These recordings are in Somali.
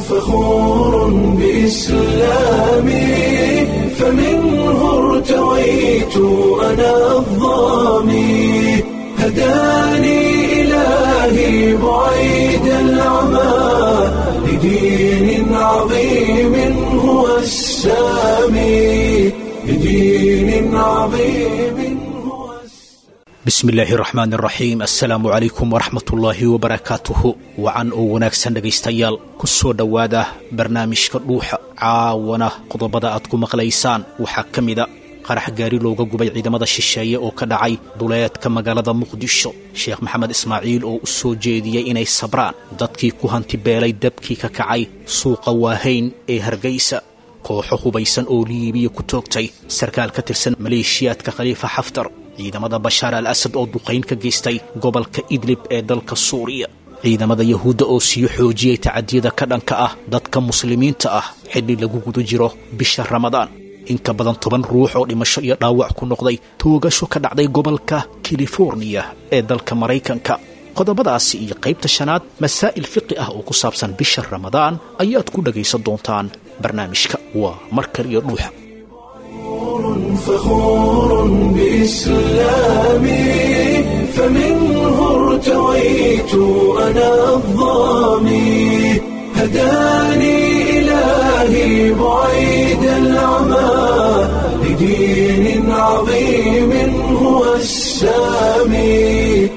فخور بإسلامي فمنه ارتويت أنا الضامي هداني إلهي بعيد العمى لدين عظيم هو السامي لدين عظيم هو bismi illaahi raxmaan iraxiim assalaamu calaykum waraxmatullaahi wabarakaatuhu wacan oo wanaagsan dhegaystayaal ku soo dhowaada barnaamijka dhuuxa caawana qodobada aad ku maqlaysaan waxaa ka mida qarax gaari looga gubay ciidamada shisheeye oo ka dhacay duleedka magaalada muqdisho sheekh maxamed ismaaciil oo u soo jeediyey inay sabraan dadkii ku hantibeelay dabkii ka kacay suuqa waahayn ee hargaysa kooxo hubaysan oo liibiya ku toogtay sarkaal ka tirsan maleeshiyaadka khaliifa xaftar ciidamada bashaar al asad oo duqayn ka geystay gobolka idlib ee dalka suuriya ciidamada yahuudda oo sii xoojiyey tacadiyada ka dhanka ah dadka muslimiinta ah xilli lagu guda jiro bisha ramadaan in ka badan toban ruux oo dhimasho iyo dhaawac ku noqday toogasho ka dhacday gobolka californiya ee dalka maraykanka qodobadaasi iyo qaybta shanaad masaa'il fiqi ah oo ku saabsan bisha ramadaan ayaad ku dhagaysan doontaan barnaamijka waa mar kaliyo dhuuxa فخور بإسلامي فمنه ارتويت أنا الضامي هداني إلهي بعيد العمى لدين عظيم هو السامي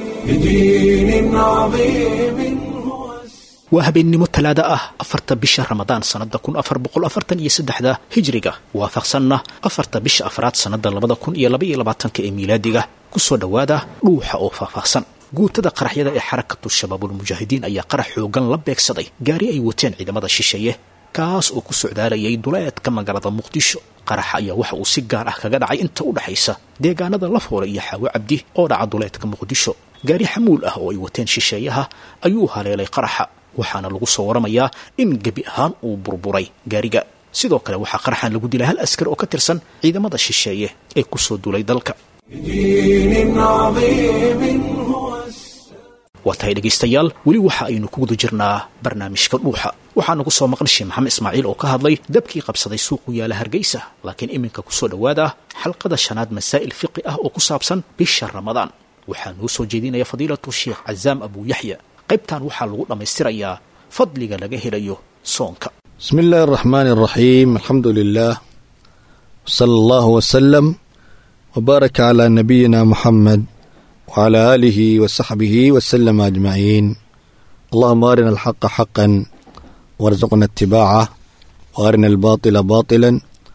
لدين عظيم هو السامي waa habeennimo talaada ah afarta bisha ramadaan sannada kun afar boqol afartan iyo saddexda hijriga waafaqsanna afarta bisha afraad sannada labada kun iyo labaiyo labaatanka ee miilaadiga ku soo dhowaada dhuuxa oo faahfaahsan guutada qaraxyada ee xarakatu shabaabulmujaahidiin ayaa qarax xoogan la beegsaday gaari ay wateen ciidamada shisheeye kaas oo ku socdaalayay duleedka magaalada muqdisho qaraxa ayaa waxa uu si gaar ah kaga dhacay inta u dhexaysa deegaanada lafoole iyo xaawo cabdi oo dhaca duleedka muqdisho gaari xamuul ah oo ay wateen shisheeyaha ayuu haleelay qaraxa waxaana lagu soo waramayaa in gebi ahaan uu burburay gaariga sidoo kale waxaa qaraxan lagu dilay hal askar oo ka tirsan ciidamada shisheeye ee ku soo duulay dalka لدين عظيم هو السامي waa tahay dhegaystayaal weli waxa aynu ku guda jirnaa barnaamijka dhuuxa waxaana ku soo maqan sheekh maxamed ismaaciil oo ka hadlay dabkii qabsaday suuqu yaala hargeysa laakiin iminka ku soo dhowaada xalqada shanaad masaa'il fiqi ah oo ku saabsan bisha ramadaan waxaa noo soo jeedinaya fadiilatu sheekh cazaam abu yaxya qaybtan waxaa lagu dhammaystirayaa fadliga laga helayo soonka بسم الله الرحمن الرحيم الحمد لله صلى الله وسلم وبارك على نبينا محمد وعلى آله وصحبه وسلم أجمعين اللهم أرنا الحق حقا وارزقنا اتباعه وأرنا الباطل باطلا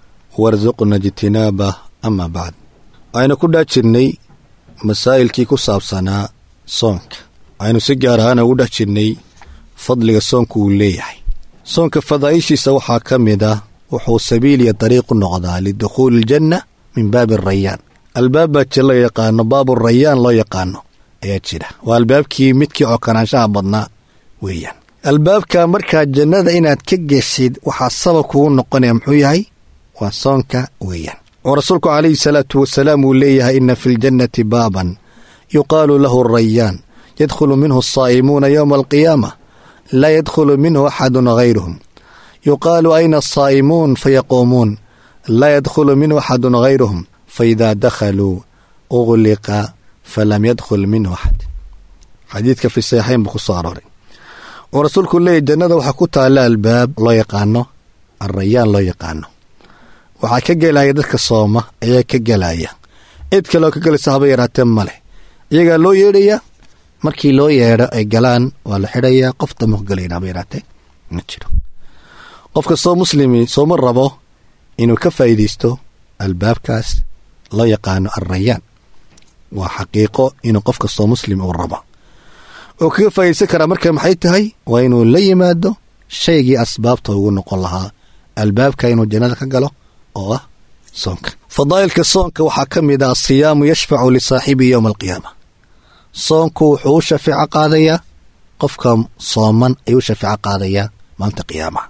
وارزقنا اجتنابه أما بعد aynu ku dhex jirnay masaa'ilkii ku saabsanaa soonka aynu si gaar ahaan ugu dhex jirnay fadliga soonku uu leeyahay soonka fadaa'ishiisa waxaa ka mid ah wuxuu sabiil iyo dariiq u noqdaa lidukhuuli iljanna min baabi arayaan albaab baa jir loo yaqaano baabu rayaan loo yaqaano ayaa jira waa albaabkii midkii cokanaanshaha badnaa weeyaan albaabka markaa jannada inaad ka geshid waxaa sabab kugu noqonaya muxuu yahay waa soonka weeyaan oo rasuulku calayhi salaatu wasalaam uu leeyahay ina fi ljannati baaban yuqaalu lahu rayaan yadkhulu minhu asaa'imuuna yowma alqiyaama laa yadkhulu minhu axadun hayruhum yuqaalu ayna asaa'imuun fayaquumuun laa yadkhulu minhu axadun hayruhum faidaa dakhaluu ugliqa falam yadkhul minhu axad xadiidka fi saxiixayn buu ku soo arooray oo rasuulku leeyahy jannada waxaa ku taalla albaab loo yaqaano alrayaan loo yaqaano waxaa ka gelaya dadka sooma ayaa ka gelaya cid kaleoo ka gelaysa haba yaraatee ma leh iyagaa loo yeedhaya markii loo yeedho ay galaan waa la xidhayaa qof dama ku gelayn haba yaraatee ma jiro qofka soo muslimi sooma rabo inuu ka faa'iidaysto albaabkaas loo yaqaano alrayaan waa xaqiiqo inuu qof kastoo muslim uu rabo oo kaga faa'iidaysan karaa marka maxay tahay waa inuu la yimaado shaygii asbaabta ugu noqon lahaa albaabka inuu jannada ka galo oo ah soonka fadaa'ilka soonka waxaa ka mid ah asiyaamu yashfacu lisaaxibihi yowma alqiyaama soonku wuxuu u shafeeco qaadayaa qofka sooman ayuu u shafeeco qaadayaa maalinta qiyaamaha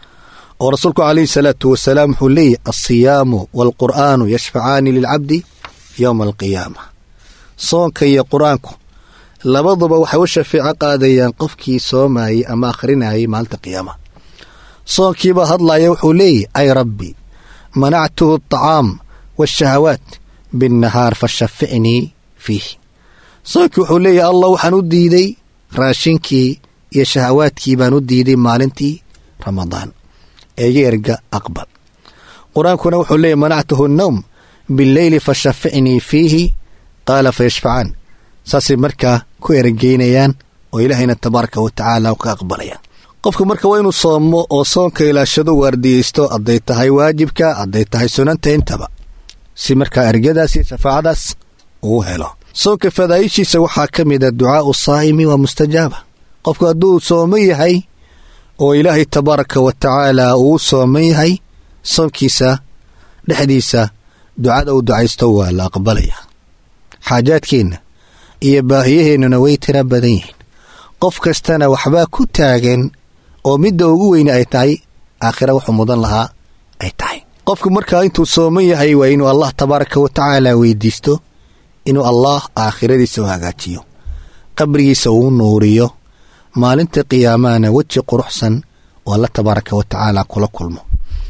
oo rasuulku calayhi salaatu wasalaam wuxuu leeyahy alsiyaamu waalqur'aanu yashfacaani lilcabdi yowma alqiyaama soonka iyo qur-aanku labaduba waxay u shafeeco qaadayaan qofkii soomayey ama akhrinayay maalinta qiyaamaha soonkiibaa hadlaya wuxuu leeyahy ay rabbi manactuhu alطacaam waashahawaat binnahaar fashaficnii fiih soonkii wuxuu leeyahy allah waxaan u diiday raashinkii iyo shahawaadkii baan u diiday maalintii ramadaan eega erga aqbal qur-aankuna wuxuu leeyahy manactuhu annowm bileyli fashaficnii fiihi qaala fayashfacaan saasay markaa ku eregeynayaan oo ilaahayna tabaaraka wa tacaala ka aqbalayaan qofku marka waa inuu soomo oo soonka ilaashado waardiyeysto hadday tahay waajibka hadday tahay sunanta intaba si markaa ergadaas iyo shafaacadaas uu helo soonka fadaa'ishiisa waxaa ka mid a ducaau saa'imi waa mustajaaba qofku hadduu sooman yahay oo ilaahay tabaaraka wa tacaala uu sooman yahay soonkiisa dhexdiisa ducada uu ducaysto waa la aqbalaya xaajaadkeenna iyo baahiyaheennuna way tira badan yihiin qof kastana waxbaa ku taagan oo midda ugu weyne ay tahay aakhira wuxuu mudan lahaa ay tahay qofku markaa intuu sooman yahay waa inuu allah tabaaraka wa tacaala weydiisto inuu allah aakhiradiisa u hagaajiyo qabrigiisa uu nuuriyo maalinta qiyaamahana weji quruxsan oo alla tabaaraka wa tacaala kula kulmo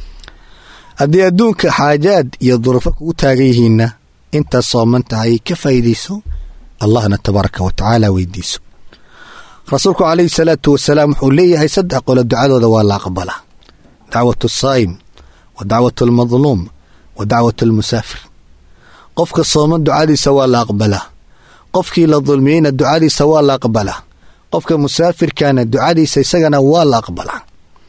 haddii adduunka xaajaad iyo duruufo kugu taagan yihiinna intaad sooman tahay ka faa'iidayso allahna tabaaraka wa tacaala weydiiso rasuulku calayhi salaatu wasalaam wuxuu leeyahay saddex qolo ducadooda waa la aqbalaa dacwatu asaa'im wa dacwatu almadluum wa dacwatu almusaafir qofka sooman ducadiisa waa la aqbalaa qofkii la dulmiyeyna ducadiisa waa la aqbalaa qofka musaafirkana ducadiisa isagana waa la aqbalaa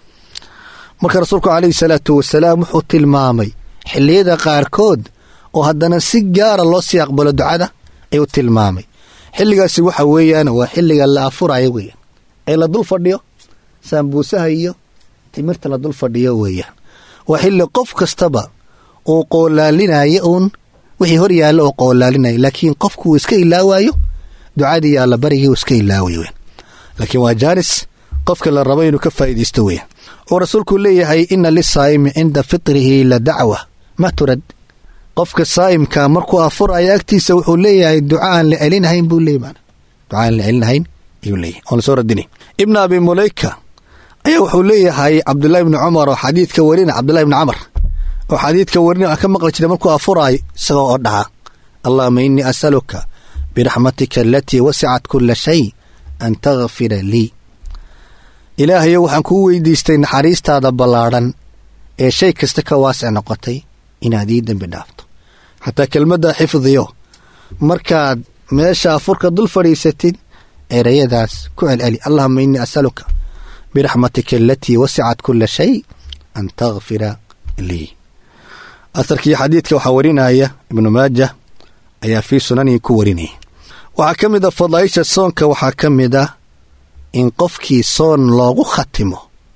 marka rasuulku calayhi salaatu wasalaam wuxuu tilmaamay xilliyada qaarkood oo haddana si gaara loo sii aqbalo ducada ayuu tilmaamay xilligaasi waxa weeyaan waa xilliga la afurayo weeyaan ee la dul fadhiyo saambuusaha iyo timirta la dul fadhiyo weeyaan waa xilli qof kastaba uu qoolaalinayo uun wixii hor yaalla oo qoolaalinaya laakiin qofku uu iska ilaawaayo ducadii alla barigii uu iska ilaawayo weyan laakiin waa jaanis qofka la rabo inuu ka faa'iidaysto weeyaan oo rasuulku leeyahay ina lisaa'imi cinda fitrihi la dacwa ma turad qofka saa'imka markuu afuraya agtiisa wuxuu leeyahay duca aan la celinahayn buu leeyahy maana duca aan la celinahayn ayuu leeyahay oon lasoo radinay ibna abi mulayka ayaa wuxuu leeyahay cabdullahi ibni cumar oo xadiidka warina cabdullahi ibni camar oo xadiidka warina aan ka maqli jiray markuu afuraayo isagoo oo dhaha allahuma innii asaluka biraxmatika alatii wasicat kula shay an takfira lii ilaahayo waxaan kuu weydiistay naxariistaada ballaadhan ee shay kasta ka waasic noqotay inaad ii dembi dhaafto xataa kelmadda xifdiyo markaad meesha afurka dul fadhiisatid erayadaas ku celceli allahuma innii asaluka biraxmatika alatii wasicat kula shay an takfira lii asarkii xadiidka waxaa warinaya ibnu maaja ayaa fii sunanihi ku warinaya waxaa ka mid a fadaaisha soonka waxaa ka mid a in qofkii soon loogu khatimo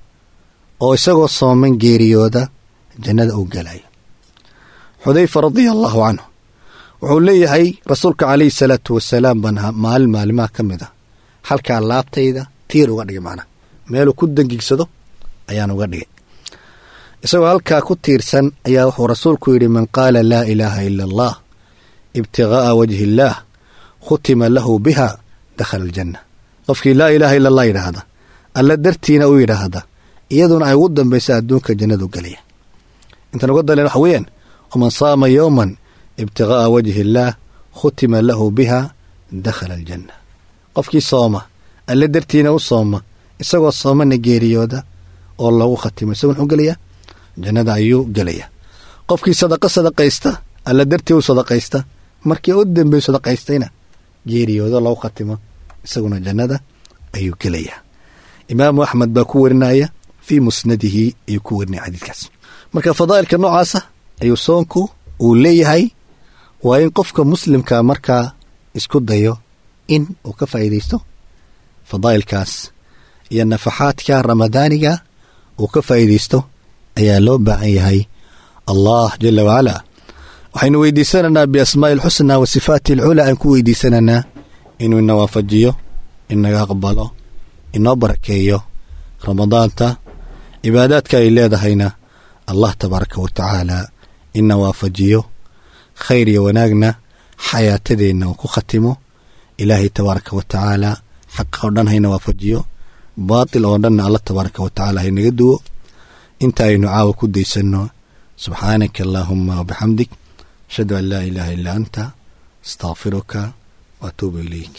oo isagoo sooman geeriyooda jannada uu galayo xudayfa radia allaahu canhu wuxuu leeyahay rasuulka calayhi salaatu wasalaam baan maalin maalimaha ka mid a halkaa laabtayda tiir uga dhigay macnaa meeluu ku dangigsado ayaan uga dhigay isagoo halkaa ku tiirsan ayaa wuxuu rasuulku yidhi man qaala laa ilaaha ila allah ibtighaa'a wajhi illaah khutima lahu biha dakhala aljanna qofkii laa ilaaha ila allah yidhaahda alla dartiina u yidhaahda iyaduna ay ugu dambaysa adduunka jannadu gelaya intaan uga daleen waxa weeyaan waman saama yowman ibtighaa'a wajhi illaah khutima lahu biha dakhala aljanna qofkii sooma alle dartiina u sooma isagoo soomana geeriyooda oo lagu khatimo isagu muxuu gelayaa jannada ayuu gelayaa qofkii sadaqa sadaqaysta alla dartii u sadaqaysta markii u dambeey sadaqaystayna geeriyooda lagu khatimo isaguna jannada ayuu gelayaa imaamu axmed baa ku warinaya fii musnadihi ayuu ku warinaya xadiidkaas marka fadaa'ilka noocaasa ayuu soonku uu leeyahay waa in qofka muslimka markaa isku dayo in uu ka faa'iidaysto fadaa'ilkaas iyo nafaxaadka ramadaaniga uu ka faa'iidaysto ayaa loo baahan yahay allah jala wacalaa waxaynu weydiisanaynaa biasmaa'i alxusnaa wa sifaati alculaa aan ku weydiisanaynaa inuu ina waafajiyo inaga aqbalo inoo barakeeyo ramadaanta cibaadaadka ay leedahayna allah tabaaraka wa tacaala ina waafajiyo khayr iyo wanaagna xayaatadeenna uu ku khatimo ilaahay tabaaraka wa tacaala xaqa oo dhan hayna waafajiyo baatil oo dhanna allah tabaaraka wa tacaala haynaga duwo inta aynu caawa ku daysanno subxaanaka allaahuma wabixamdik ashhadu an laa ilaaha illaa anta astaqfiruka waatuubu ilayk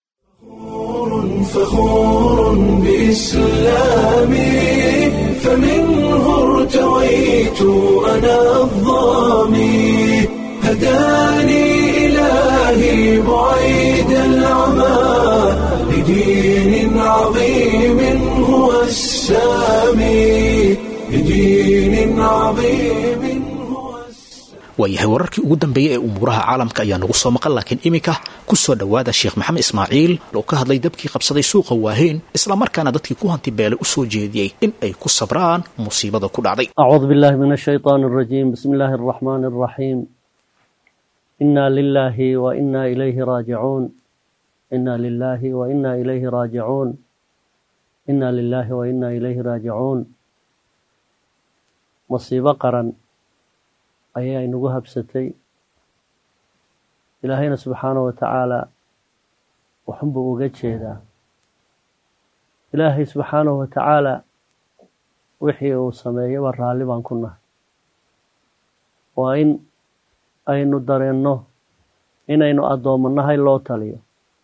فخور بإسلامي فمنه ارتويت أنا الظامي هداني إلهي بعيد العمى لدين عظيم هو السامي لدين عظيم هو السامي waayahay wararkii ugu dambeeyey ee umuuraha caalamka ayaa nagu soo maqan laakiin iminka ku soo dhowaada sheekh maxamed ismaaciil oo ka hadlay dabkii qabsaday suuqa waaheen islamarkaana dadkii ku hanti beelay u soo jeediyey in ay ku sabraan musiibada ku dhacday أعوذ بالله من الشيطان الرجيم بسم الله الرحمن الرحيم إنا لله وإنا إليه راجعون إنا لله وإنا إليه راجعون إنا لله وإنا إليه راجعون مصيبة قرن ayaa inagu habsatay ilaahayna subxaanahu wa tacaala waxunbuu uga jeedaa ilaahay subxaanahu wa tacaala wixii uu sameeyaba raalli baan ku nahay waa in aynu dareenno inaynu addoommanahay loo taliyo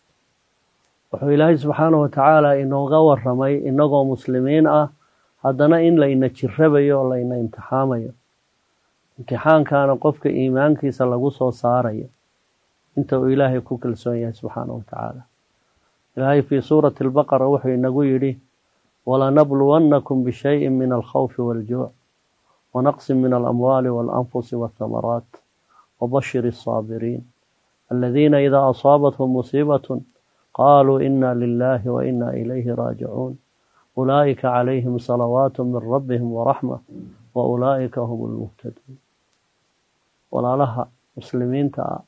wuxuu ilaahay subxaanahu wa tacaala inooga warramay innagoo muslimiin ah haddana in layna jirabayo oo layna imtixaamayo imtixaankaana qofka iimaankiisa lagu soo saarayo inta uu ilaahay ku kalsoon yahay subxaanahu wa tacaala ilaahay fii suurati albaqara wuxuu inagu yidhi walanabluwannakum bishayin min alkhawfi waaljuuc wanaqsin min alamwaali waalanfusi waathamaraat wabashir الصaabiriin aladiina idaa asaabathum musiibatun qaaluu ina lilahi wa ina ilayhi raajicuun ulaa'ika calayhim salawaat min rabbihim waraxma wa ulaa'ika hum lmuhtaduun walaalaha muslimiinta ah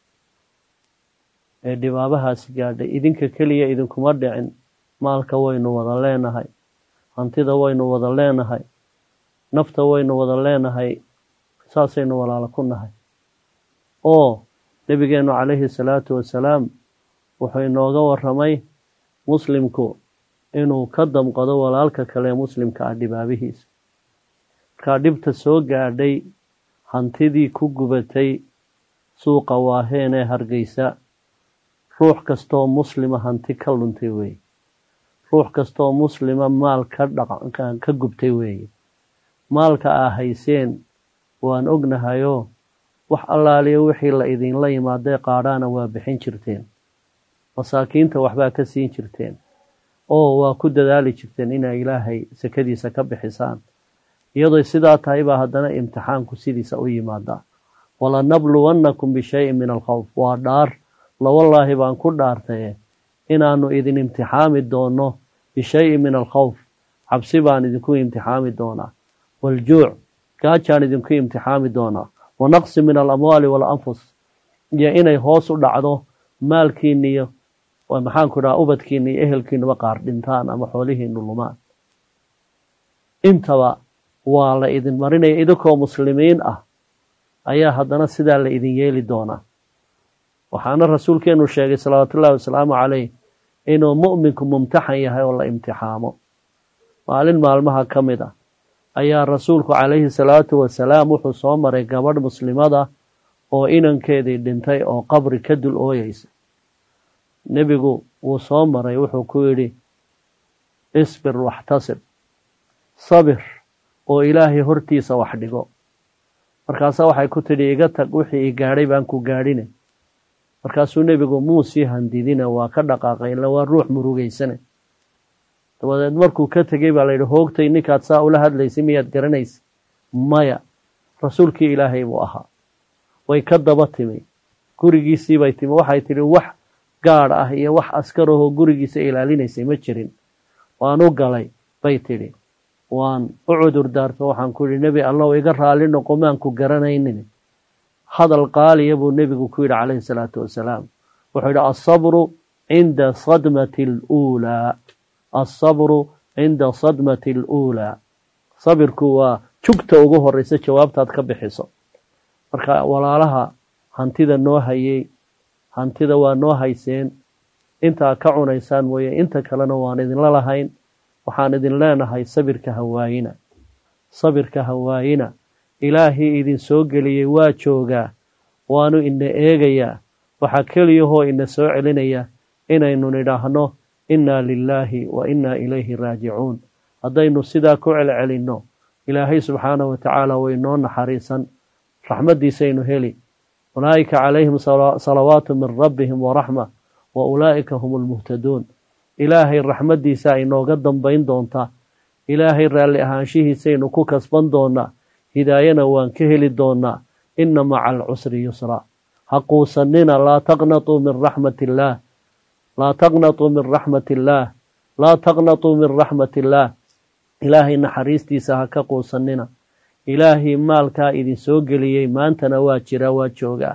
ee dhibaabahaasi gaadhay idinka keliya idinkuma dhicin maalka waynu wada leenahay hantida waynu wada leenahay nafta waynu wada leenahay saasaynu walaalo ku nahay oo nebigeennu calayhi salaatu wasalaam wuxuu inooga warramay muslimku inuu ka damqado walaalka kale ee muslimka ah dhibaabihiisa markaa dhibta soo gaadhay hantidii ku gubatay suuqa waaheen ee hargeysa ruux kastooo muslima hanti ka luntay weeye ruux kastooo muslima maal ka dhaq ka gubtay weeye maalka aa hayseen waan ognahayoo wax allaaliyo wixii la idinla yimaadee qaadhaana waa bixin jirteen masaakiinta waxbaa ka siin jirteen oo waa ku dadaali jirteen inay ilaahay sakadiisa ka bixisaan iyadoo sidaa tahay baa haddana imtixaanku sidiisa u yimaadaa walanabluwannakum bishayin min alkhawf waa dhaar lawallaahi baan ku dhaartaye inaanu idin imtixaami doonno bishayin min alkhawf cabsi baan idinku imtixaami doonaa waljuuc gaajaan idinku imtixaami doonaa wanaqsi min alamwaali waalanfus iyo inay hoos u dhacdo maalkiiniyo maxaanku dhaha ubadkiina iyo ehelkiinuba qaar dhintaan ama xoolihiinu lumaan intaba waa la idin marinaya idinkoo muslimiin ah ayaa haddana sidaa la idin yeeli doonaa waxaana rasuulkeenu sheegay salawaatullaahi wasalaamu caleyh inuu mu'minku mumtaxan yahay oo la imtixaamo maalin maalmaha ka mid ah ayaa rasuulku calayhi salaatu wasalaam wuxuu soo maray gabadh muslimada oo inankeedii dhintay oo qabri ka dul ooyeysa nebigu wuu soo maray wuxuu ku yidhi isbir waxtasib sabir oo ilaahay hortiisa wax dhigo markaasa waxay ku tidhi iga tag wixii i gaadhay baan ku gaadhine markaasuu nebigu muu sii handidine waa ka dhaqaaqay ila waa ruux murugeysane dabadeed markuu ka tegey baa layidhi hoogtay ninkaad saa ula hadlaysay miyaad garanaysa maya rasuulkii ilaahay buu ahaa way ka daba timi gurigiisiibay timi waxay tidhi wax gaadh ah iyo wax askarahoo gurigiisa ilaalinaysay ma jirin waan u galay bay tidhi waan u cudur daarto waxaan ku yidhi nebi allow iga raalli noqo maanku garanaynin hadal qaaliya buu nebigu ku yidhi calayhi salaatu wasalaam wuxuu yidhi asabru cinda sadmati aluulaa asabru cinda sadmati aluulaa sabirku waa jugta ugu horeysa jawaabtaad ka bixiso marka walaalaha hantida noo hayey hantida waa noo hayseen intaa ka cunaysaan mooye inta kalena waan idinla lahayn waxaan idin leenahay sabirka hawaayina sabirka hawaayina ilaahii idin soo geliyey waa joogaa waanu ina eegayaa waxaa keliyahoo ina soo celinaya inaynu nidhaahno innaa lilaahi wa innaa ilayhi raajicuun haddaynu sidaa ku celcelinno ilaahay subxaanahu watacaala way noo naxariisan raxmaddiisaynu heli ulaa'ika calayhim salawaatu min rabbihim waraxma wa ulaa'ika hum almuhtaduun ilaahay raxmaddiisa inooga dambayn doontaa ilaahay raalli ahaanshihiisaynu ku kasban doonaa hidaayana waan ka heli doonaa inna maca alcusri yusraa ha quusanina laa taqnatuu min raxmati illaah laa taqnatuu min raxmati illaah laa taqnatuu min raxmati illaah ilaahay naxariistiisa ha ka quusanina ilaahay maalkaa idin soo geliyey maantana waa jiraa waa joogaa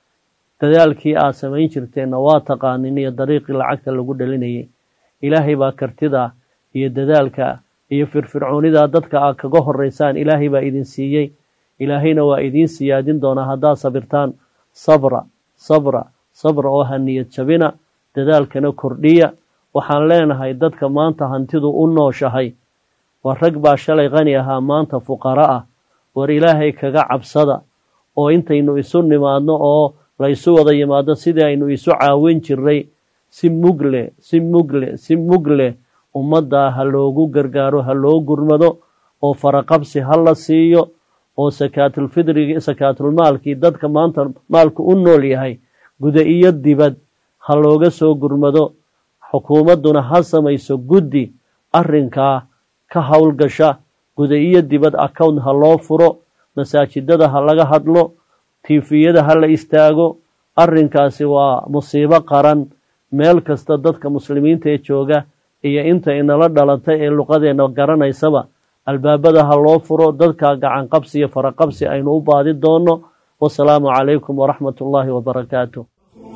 dadaalkii aad samayn jirteenna waa taqaanin iyo dariiqii lacagta lagu dhalinayay ilaahay baa kartidaa iyo dadaalka iyo firfircoonidaa dadka aad kaga horeysaan ilaahay baa idin siiyey ilaahayna waa idiin siyaadin doonaa haddaad sabirtaan sabra sabra sabra oo ha niyad jabina dadaalkana kordhiya waxaan leenahay dadka maanta hantidu u nooshahay war rag baa shalay qani ahaa maanta fuqaro ah war ilaahay kaga cabsada oo intaynu isu nimaadno oo laysu wada yimaado sidii aynu isu caawin jiray si mugle si mugle si mugle ummaddaa ha loogu gargaaro ha loo gurmado oo faraqabsi ha la siiyo oo sakaatulfidrigi sakaatulmaalkii dadka maanta maalku u nool yahay guda iyo dibad ha looga soo gurmado xukuumadduna ha samayso guddi arrinkaa ka howlgasha guda iyo dibad account ha loo furo masaajidada ha laga hadlo tiifiyada ha la istaago arrinkaasi waa musiibo qaran meel kasta dadka muslimiinta ee jooga iyo inta inala dhalatay ee luqadeenna garanaysaba albaabada ha loo furo dadka gacan qabsi iyo faraqabsi aynu u baadi doonno wasalaamu calaykum waraxmat ullaahi wabarakaatu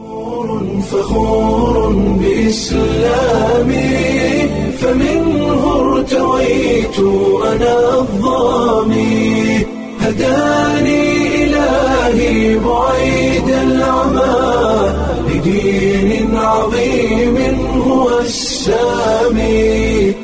فخور بإسلامي فمنه ارتويت أنا الظامي هداني إلهي بعيد العمى لدين عظيم هو السامي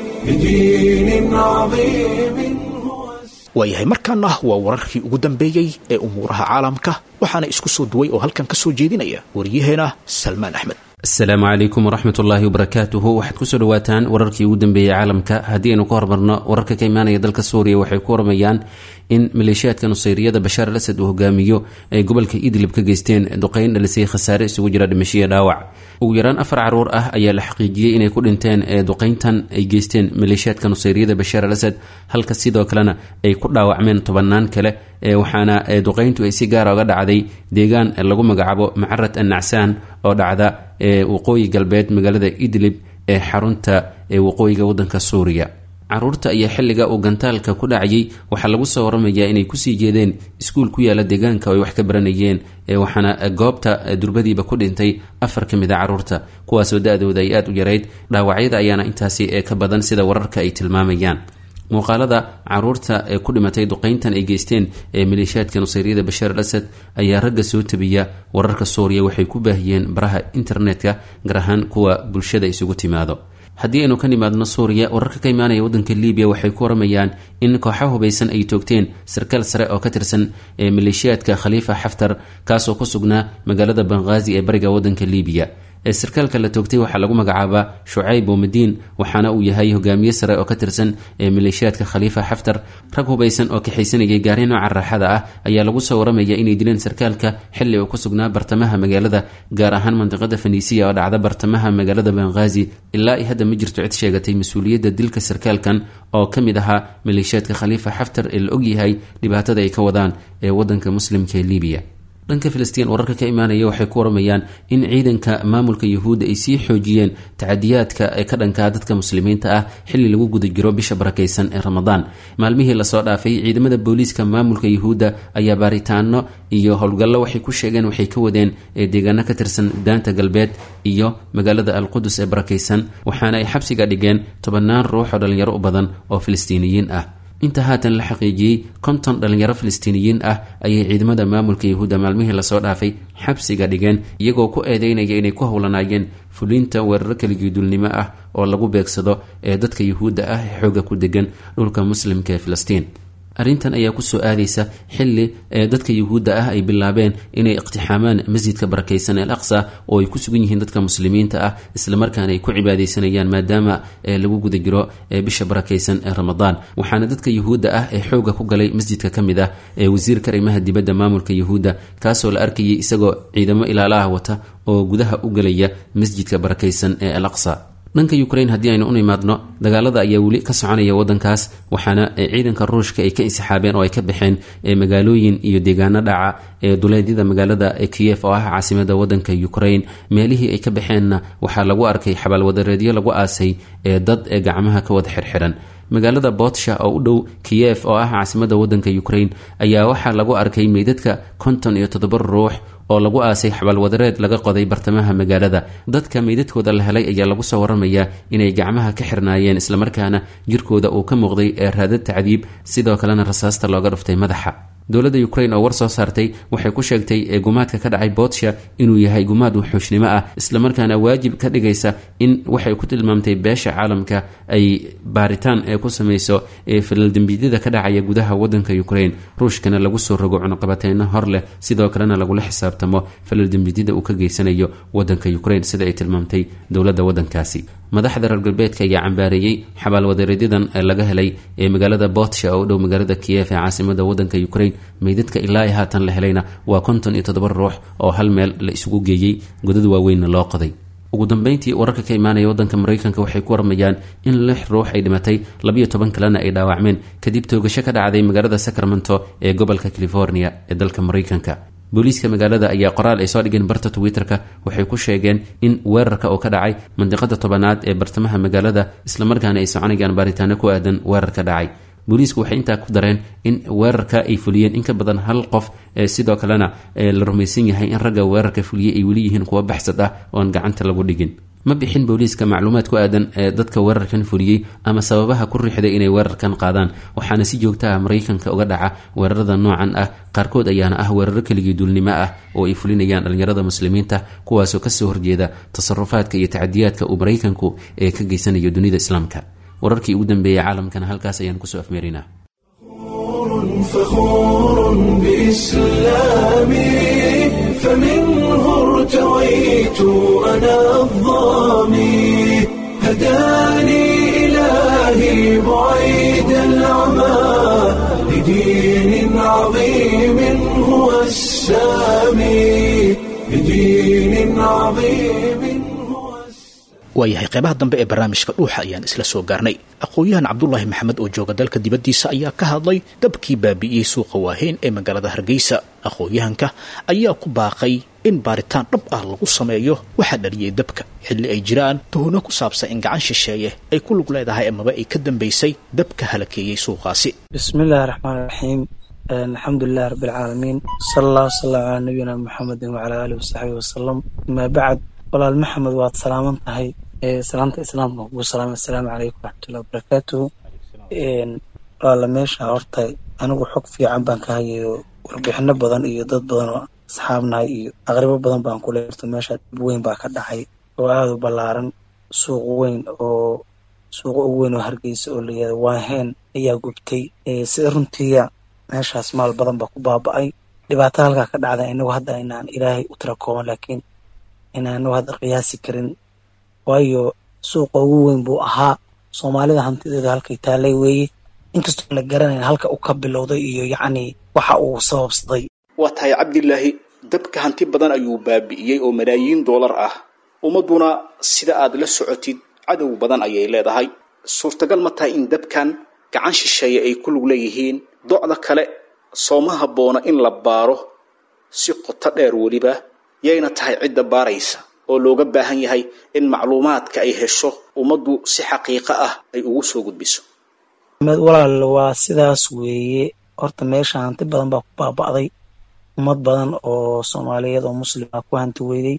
لدين عظيم هو السامي waayahay markaana waa wararkii ugu dambeeyey ee umuuraha caalamka waxaana isku soo duway oo halkan ka soo jeedinaya waryaheena salmaan axmed asalaamu calaykum waraxmat ullaahi wabarakaatuhu waxaad kusoo dhawaataan wararkii ugu dambeeyey caalamka haddii aynu ka hormarno wararka ka imaanaya dalka suuriya waxay ku waramayaan in maleeshiyaadka nusayriyada bashaar al asad uu hogaamiyo ay gobolka idlib ka geysteen duqeyn dhalisay khasaare isugu jira dhimashiya dhaawac ugu yaraan afar caruur ah ayaa la xaqiijiyey inay ku dhinteen ee duqeyntan ay geysteen maleeshiyaadka nusayriyada bashaar al asad halka sidoo kalena ay ku dhaawacmeen tobanaan kale waxaana duqeyntu ay si gaara uga dhacday deegaan lagu magacaabo macarad annacsaan oo dhacda waqooyi galbeed magaalada idlib ee xarunta waqooyiga wadanka suuriya caruurta ayaa xilliga uu gantaalka ku dhacayay waxaa lagu soo waramayaa inay kusii jeedeen iskuul ku yaala deegaanka oo ay wax ka baranayeen waxaana goobta durbadiiba ku dhintay afar ka mid a caruurta kuwaasoo da-dooda ay aada u yarayd dhaawacyada ayaana intaasi ka badan sida wararka ay tilmaamayaan muuqaalada caruurta ee ku dhimatay duqeyntan ay geysteen ee maleeshiyaadka nusayriyada bashaar al asad ayaa ragga soo tabiya wararka suuriya waxay ku baahiyeen baraha internetka gaar ahaan kuwa bulshada isugu timaado haddii aynu ka nimaadno suuriya wararka ka imaanaya waddanka libiya waxay ku waramayaan in kooxo hubaysan ay toogteen sarkaal sare oo ka tirsan ee maleeshiyaadka khaliifa xaftar kaasoo ku sugnaa magaalada banghaazi ee bariga waddanka libiya ee sarkaalka la toogtay waxaa lagu magacaabaa shucayb bomadiin waxaana uu yahay hogaamiye sare oo ka tirsan ee maleeshiyaadka khaliifa xaftar rag hubaysan oo kaxaysanayay gaari nooca raaxada ah ayaa lagu soo waramaya inay dileen sarkaalka xilli uu ku sugnaa bartamaha magaalada gaar ahaan mandiqada faniisiya oo dhacda bartamaha magaalada banghaazi ilaa i hadda ma jirto cid sheegatay mas-uuliyadda dilka sarkaalkan oo ka mid ahaa maleeshiyaadka khaliifa xaftar ee la ogyahay dhibaatada ay ka wadaan ee wadanka muslimka ee libiya dhanka filistiin wararka ka imaanaya waxay ku waramayaan in ciidanka maamulka yuhuudda ay sii xoojiyeen tacadiyaadka ee ka dhankaa dadka muslimiinta ah xilli lagu guda jiro bisha barakaysan ee ramadaan maalmihii lasoo dhaafay ciidamada booliiska maamulka yuhuudda ayaa baaritaano iyo howlgallo waxay ku sheegeen waxay ka wadeen ee deegaano ka tirsan daanta galbeed iyo magaalada alqudus ee barakaysan waxaana ay xabsiga dhigeen tobannaan ruux oo dhallinyaro u badan oo filistiiniyiin ah inta haatan la xaqiijiyey konton dhallinyaro filistiiniyiin ah ayay ciidamada maamulka yahuudda maalmihii lasoo dhaafay xabsiga dhigeen iyagoo ku eedeynaya inay ku howlanaayeen fulinta weeraro keligiidulnimo ah oo lagu beegsado ee dadka yuhuudda ah ee xooga ku degan dhulka muslimka ee filistiin arrintan ayaa kusoo aadaysa xili dadka yuhuudda ah ay bilaabeen inay iqtixaamaan masjidka barakaysan el aqsa oo ay ku sugan yihiin dadka muslimiinta ah islamarkaana ay ku cibaadaysanayaan maadaama lagu guda jiro bisha barakaysan ee ramadaan waxaana dadka yuhuudda ah ee xooga ku galay masjidka ka mid ah ee wasiirka arrimaha dibadda maamulka yuhuudda kaasoo la arkayay isagoo ciidamo ilaalaha wata oo gudaha u galaya masjidka barakaysan ee al aqsa dhanka ukrain haddii aynu u imaadno dagaalada ayaa weli ka soconaya wadankaas waxaana ciidanka ruushka ay ka insixaabeen oo ay ka baxeen magaalooyin iyo deegaano dhaca ee duleedyada magaalada kiyef oo ah caasimada wadanka ukrain meelihii ay ka baxeenna waxaa lagu arkay xabaalwadareedyo lagu aasay ee dad ee gacmaha ka wada xirxiran magaalada botsha oo u dhow kiyef oo ah caasimada wadanka ukrain ayaa waxaa lagu arkay meydadka konton iyo toddoba ruux oo lagu aasay xabaalwadareed laga qoday bartamaha magaalada dadka meydadkooda la helay ayaa lagu soo waramayaa inay gacmaha ka xirnaayeen islamarkaana jirkooda uu ka muuqday ee raadad tacdiib sidoo kalena rasaasta looga dhuftay madaxa dowladda ukrain oo war soo saartay waxay ku sheegtay ee gumaadka ka dhacay botsha inuu yahay gumaad wuxuushnimo ah islamarkaana waajib ka dhigaysa in waxay ku tilmaamtay beesha caalamka ay baaritaan ee ku samayso ee falaldembiidyada ka dhacaya gudaha wadanka ukrain ruushkana lagu soo rogo cunuqabateyno hor leh sidoo kalena lagula xisaabtamo falaldembiidyada uu ka geysanayo wadanka ukrain sida ay tilmaamtay dowladda wadankaasi madaxda reer galbeedka ayaa cambaareeyey xabaalwadareedyadan laga helay ee magaalada botsha oo u dhow magaalada kiyef ee caasimada wadanka ukrain meydadka ilaa ay haatan la helayna waa konton iyo toddoba ruux oo hal meel la isugu geeyey godad waaweynna loo qoday ugu dambeyntii wararka ka imaanaya wadanka maraykanka waxay ku warmayaan in lix ruux ay dhimatay labiyo toban kalena ay dhaawacmeen kadib toogasho ka dhacday magaalada sacramento ee gobolka california ee dalka maraykanka booliiska magaalada ayaa qoraal ay soo dhigeen barta twitter-ka waxay ku sheegeen in weerarka oo ka dhacay mandiqada tobanaad ee bartamaha magaalada islamarkaana ay soconayaan baaritaano ku aadan weerarka dhacay booliisku waxay intaa ku dareen in weerarka ay fuliyeen in ka badan hal qof sidoo kalena la rumaysan yahay in ragga weerarka fuliyey ay weli yihiin kuwa baxsad ah oon gacanta lagu dhigin ma bixin booliiska macluumaad ku aadan ee dadka weerarkan fuliyey ama sababaha ku riixday inay weerarkan qaadaan waxaana si joogta ah maraykanka uga dhaca weerarada noocan ah qaarkood ayaana ah weeraro keligii duulnimo ah oo ay fulinayaan dhallinyarada muslimiinta kuwaasoo kasoo horjeeda tasarufaadka iyo tacadiyaadka uu maraykanku ee ka geysanayo dunida islaamka wararkii ugu dambeeyey caalamkana halkaas ayaan kusoo afmeerinaa فخور بإسلامي فمنه ارتويت أنا الظامي هداني إلهي بعيد العمى لدين عظيم هو السامي لدين عظيم هو السامي waayahay qeybaha dambe ee barnaamijka dhuuxa ayaan isla soo gaarnay aqoon-yahan cabdulaahi maxamed oo jooga dalka dibaddiisa ayaa ka hadlay dabkii baabi'iyey suuqa waaheyn ee magaalada hargeysa aqoon-yahanka ayaa ku baaqay in baaritaan dhab ah lagu sameeyo waxaa dhaliyey dabka xilli ay jiraan tuhno ku saabsan in gacan shisheeye ay ku lug leedahay amaba ay ka dambaysay dabka halakeeyey suuqaasi bismi illaahi raxmaan raxiim alxamdu lilahi rabbi alcaalamiin sala allah wasalam calaa nabiyina muxamedin wacalaa aalihi wasaxbihi wasalam amaa bacd walaal maxamed waad salaaman tahay salaanta islaamka kugu salaamay assalaamu calaykum waraxmatullahi wabarakaatuhu walaala meesha horta anigu xog fiican baan ka hayayo warbixino badan iyo dad badan oo asxaabnahay iyo aqribo badan baan kula hirto meesha dhib weyn baa ka dhacay oo aada u ballaaran suuq weyn oo suuqa ugu weyn oo hargeysa oo layihahdo waaheen ayaa gubtay sida runtiiya meeshaas maal badan baa ku baaba-ay dhibaato halkaa ka dhacda inagu hadda inaan ilaahay u tira kooban laakiin inaanu hadda qiyaasi karin waayo suuqa ugu weyn buu ahaa soomaalida hantideeda halkay taalay weeye inkastoo la garanayn halka uu ka bilowday iyo yacni waxa uu sababsaday waa tahay cabdilaahi dabka hanti badan ayuu baabi'iyey oo malaayiin doolar ah ummadduna sida aad la socotid cadow badan ayay leedahay suurtagal ma tahay in dabkan gacan shisheeye ay ku lug leeyihiin docda kale sooma habboona in la baaro si qoto dheer weliba yayna tahay cidda baaraysa oo looga baahan yahay in macluumaadka ay hesho ummaddu si xaqiiqo ah ay ugu soo gudbiso walaal waa sidaas weeye horta meesha hanti badan baa ku baaba'day ummad badan oo soomaaliyeed oo muslima ku hanti weyday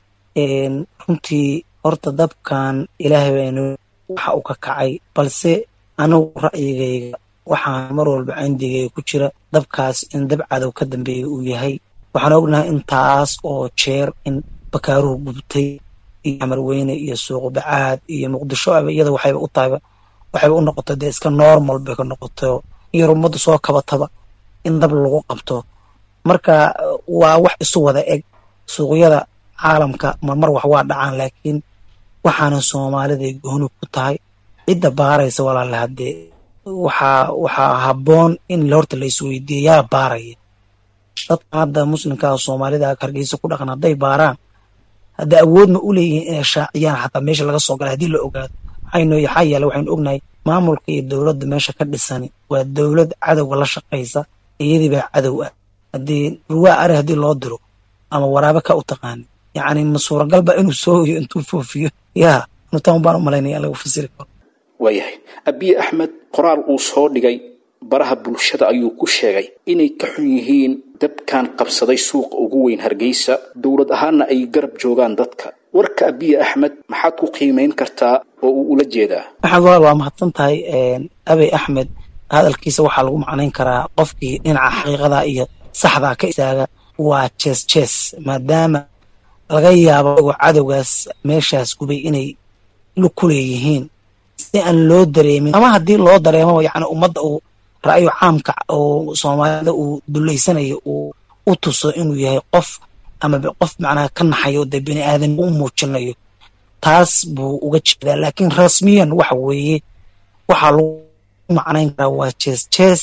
runtii horta dabkan ilaahay baynu waxa uu ka kacay balse anigu ra'yigayga waxaa mar walba cindigayga ku jira dabkaas in dab cadow ka dambeeya uu yahay waxaan ognahay intaas oo jeer in bakaaruhu gubtay iyo camarweyne iyo suuqu bacaad iyo muqdisho aba iyada waxayba u tahayba waxayba u noqotay dee iska normal bay ka noqoto iyo ummaddu soo kabataba in dab lagu qabto marka waa wax isu wada eg suuqyada caalamka marmar wax waa dhacaan laakiin waxaana soomaalida gooni ku tahay cidda baaraysa walaale haddee waxaa waxaa habboon in horta la isweydiiya yaa baaraya dadka hadda muslimkaa soomaalida hargeysa ku dhaqan hadday baaraan hadda awoodma u leeyihiin inay shaaciyaan xataa meesha laga soo galay haddii la ogaado waxaynu yaxaa yeele waxaynu ognahay maamulka iyo dowladda meesha ka dhisani waa dowlad cadowga la shaqaysa iyadii baa cadow ah haddii ruwaa ari haddii loo diro ama waraabe ka u taqaani yacni ma suuragalba inuu soo hoyo intuu foofiyo yaa nutaan baan u malaynaya lagu fasiri karo waayahay abiye axmed qoraal uu soo dhigay baraha bulshada ayuu ku sheegay inay ka xun yihiin dabkan qabsaday suuqa ugu weyn hargeysa dowlad ahaanna ay garab joogaan dadka warka abiye axmed maxaad ku qiimayn kartaa oo uu ula jeedaa maxamed walaal waa mahadsan tahay abey axmed hadalkiisa waxaa lagu macnayn karaa qofkii dhinaca xaqiiqada iyo saxdaa ka istaaga waa jees jees maadaama laga yaabo agoo cadowgaas meeshaas gubay inay lug ku leeyihiin si aan loo dareemin ama haddii loo dareemo yacni ummadda uu ra'yo caamka oo soomaalida uu dullaysanayo uu u tuso inuu yahay qof ama qof macnaha ka naxayo dee bini aadan u muujinayo taas buu uga jeedaa laakiin rasmiyan waxa weeye waxaa lagu macnayn karaa waa jees jees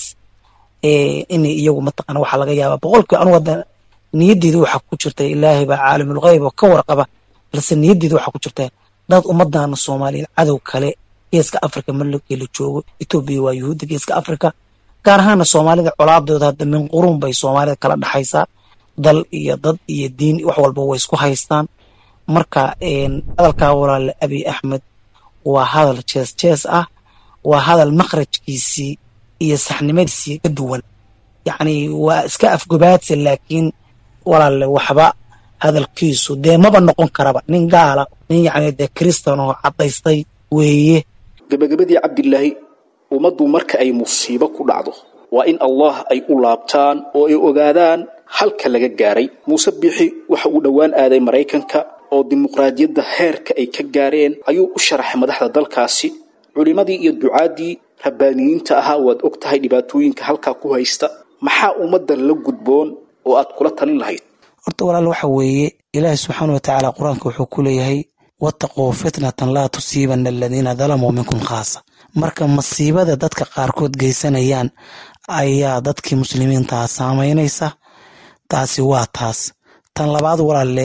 inay iyagu mataqana waxaa laga yaabaa boqolkii anugu hadda niyaddeeda waxaa ku jirta ilaahay baa caalimul ghayb oo ka warqaba balse niyaddeeda waxaa ku jirta dad ummadana soomaaliyeed cadow kale geeska africa markii la joogo etoobiya waa yuhuudda geeska africa gaar ahaana soomaalida colaadooda hadda min quruun bay soomaalida kala dhexaysaa dal iyo dad iyo diin wax walba way isku haystaan marka hadalkaa walaale abiy axmed waa hadal jees jees ah waa hadal makhrajkiisii iyo saxnimadiisii ka duwan yacni waa iska afgobaadsi laakiin walaale waxba hadalkiisu dee maba noqon karaba nin gaala nin yacni dee kristan oo caddaystay weeye gabagabadii cabdilaahi ummaddu marka ay musiibo ku dhacdo waa in allah ay u laabtaan oo ay ogaadaan halka laga gaaray muuse biixi waxa uu dhowaan aaday maraykanka oo dimuqraadiyadda heerka ay ka gaareen ayuu u sharaxay madaxda dalkaasi culimmadii iyo ducaaddii rabbaaniyiinta ahaa waad og tahay dhibaatooyinka halkaa ku haysta maxaa ummaddan la gudboon oo aad kula talin lahayd horta walaal waxa weeye ilaahi subxaana watacaala qur-aanka wuxuu ku leeyahay wattaquu fitnatan laa tusiibana aladiina dalamuu minkum khaasa marka masiibada dadka qaarkood geysanayaan ayaa dadkii muslimiintaha saamaynaysa taasi waa taas tan labaad walaalle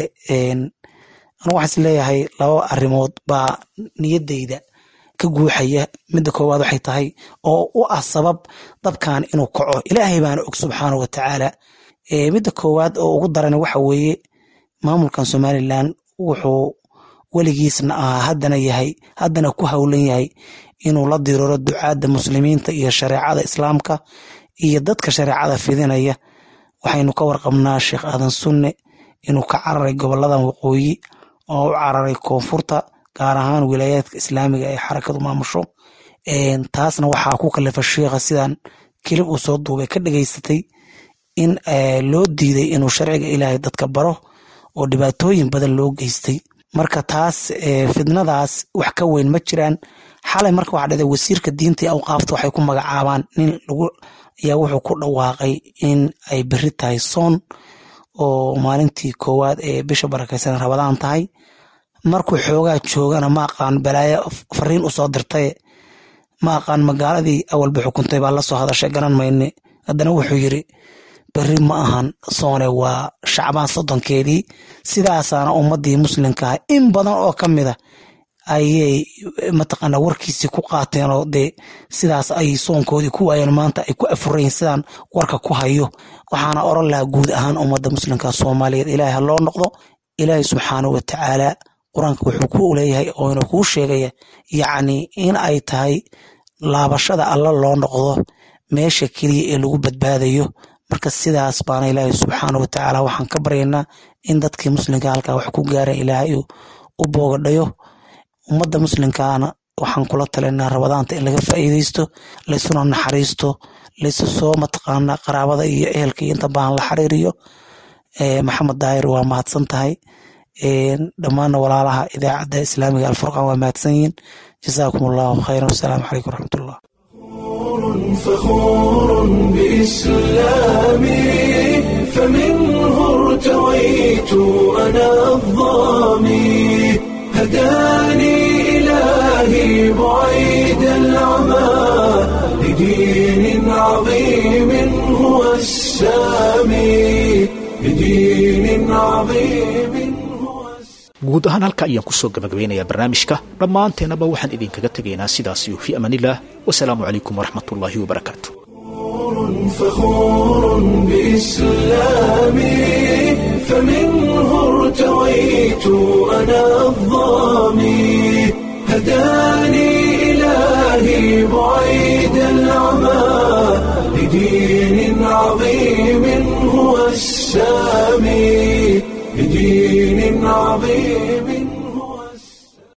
anu waxaan is leeyahay laba arrimood baa niyaddayda ka guuxaya midda koowaad waxay tahay oo u ah sabab dabkan inuu kaco ilaahay baana og subxaana wa tacaala midda koowaad oo ugu daran waxa weeye maamulkan somalilan wuxuu weligiisna ahaa haddana yahay haddana ku howlan yahay inuu la diriro ducaadda muslimiinta iyo shareecada islaamka iyo dadka shareecada fidinaya waxaynu ka warqabnaa sheekh aadan sunne inuu ka cararay goboladan waqooyi oo u cararay koonfurta gaar ahaan wilaayaadka islaamiga ee xarakadu maamusho taasna waxaa ku kalifa sheikha sidan kelib uu soo duubay ka dhegaysatay in loo diiday inuu sharciga ilaahay dadka baro oo dhibaatooyin badan loo geystay marka taas fidnadaas wax ka weyn ma jiraan xalay marka waxaa dhada wasiirka diinta iyo awqaafta waxay ku magacaabaan nin lagu ayaa wuxuu ku dhawaaqay in ay beri tahay soon oo maalintii koowaad ee bisha barakaysan rabadaan tahay markuu xoogaa joogana ma aqaan balaayo fariin u soo dirtay ma aqaan magaaladii awalba xukuntay baa la soo hadashay garan mayne haddana wuxuu yiri beri ma ahan soone waa shacbaan soddonkeedii sidaasaana ummaddii muslimkaah in badan oo ka mid a ayay mataqaana warkiisii ku qaateen oo dee sidaas ay soonkoodii ku waayeen maanta ay ku afurayin sidaan warka ku hayo waxaana oran lahaa guud ahaan ummadda muslimka soomaaliyeed ilaahay ha loo noqdo ilaahay subxaanahu wa tacaala qur-aanka wuxuu ku leeyahay oo inuu kuu sheegaya yacni in ay tahay laabashada alla loo noqdo meesha keliya ee lagu badbaadayo marka sidaas baana ilaahay subxaana wa tacaala waxaan ka baryaynaa in dadkii muslimka halkaa wax ku gaareen ilaahay u boogadhayo ummadda muslimkaana waxaan kula talinaa rabadaanta in laga faa'iidaysto laysuna naxariisto laysu soo mataqaana qaraabada iyo ehelka iyo inta baahan la xiriiriyo maxamed daahir waa mahadsan tahay dhammaanna walaalaha idaacadda islaamiga alfurqaan waa mahadsan yihiin jasaakum allahu khayran wasalaamu calaykum waraxmatullah فخور بإسلامي فمنه ارتويت أنا الظامي هداني إلهي بعيد العمى لدين عظيم هو السامي لدين عظيم هو guud ahaan halka ayaan kusoo gabagabeynayaa barnaamijka dhammaanteennaba waxaan idinkaga tegaynaa sidaasiyo fii amaanillaah wasalaamu calaykum waraxmatullaahi wabarakaatu فخور بإسلامي فمنه ارتويت أنا الظامي هداني إلهي بعيد العمى لدين عظيم هو السامي لدين عظيم